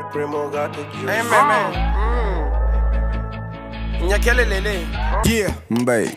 Primo got the juice. Hey, man, man. Mm. Nyakele lele. Yeah, mbay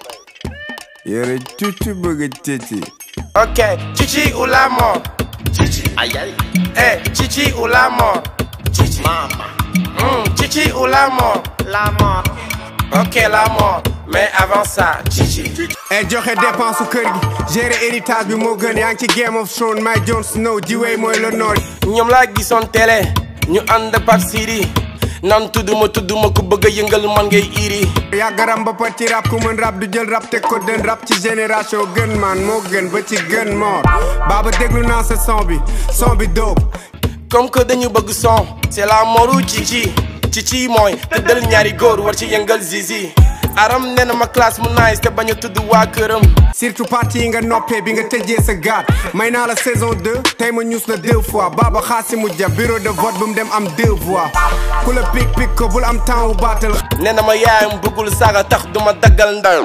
yore tuuti bëgg tëti Ok, chichi ou la mort? Chichi, aïe aïe. Eh, chichi ou la mort? Chichi, mama. Mm, chichi ou la mort? La mort. Ok, la mort. Mais avant ça, chichi. e joxe dépense su kër gi gérer héritage bi moo gën yaa ngi ci Game of Thrones may Jon Snow jiwee mooy le nord ñoom laa gisoon télé ñu ànd Pape Siri nan tudduma tudduma ku bëgg a yëngal man ngay iri yàggaram ba pat ci rap ku mën rap du jël rap teg ko dën rap ci génération gën man moo gën ba ci gën moor baaba déglu naa sa son bi son bi dóob comme que dañu bëgg son c'est la moru cici cici mooy tëddal ñaari góor war ci yëngal zizi aram nee na ma classe mu nice te bañ a tudd waa këram surtout parti yi nga noppee bi nga tëjee sa gaat may naa la saison 2 tey ma ñuus la deux fois baaba xaasi mu ja bureau de vote bu mu dem am deux voix ku la pik pik ko bul am temps wu baatal nee na ma yaayam bëggul saaga tax duma daggal ndam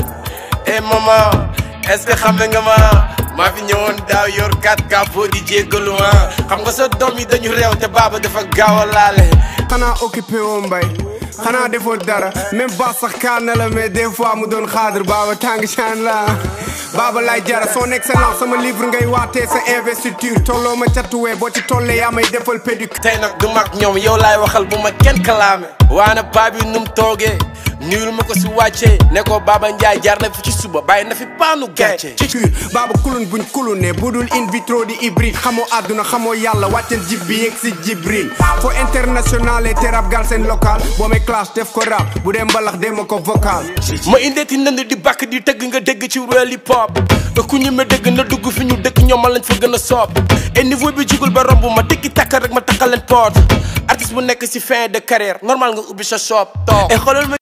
eh maman est-ce que xam nga ma maa fi ñëwoon daaw yor 4 capot di jéggalu ah xam nga sa doom yi dañu réew te baaba dafa gaaw a laale xanaa occupé woo mbay xanaa defoo dara même ba sax kaan na la mais des fois mu doon xaadar baaba tàng caan la baaba lay jara son excellence sama livre ngay waatee sa investiture tolloo ma catuwee boo ci tollee yaa may defal pédic tey nag du mag ñoom yow laay waxal bu ma kenn kalaame waana paa bi num toogee nuyul ma ko si wàccee ne ko Baba Ndiaye jaar na fi ci suba bàyyi na fi paanu gàcce ci cure baaba kulun buñ kulune budul in vitro di hybride xamoo àdduna xamoo yàlla wàccel jib bi yegg si jibril fo international te rap gal seen local boo may clash def ko rap bu dee mbalax dee ma ko vocal ma indeeti ndënd di bàkk di tëgg nga dégg ci real hip hop ku ñu ma dégg na dugg fi ñu dëkk ñoom ma lañ fa gën a soob et niveau bi jugul ba romb ma dégg takka rek ma takkal leen porte artiste bu nekk si fin de carrière normal nga ubbi sa shop toog et xoolal ma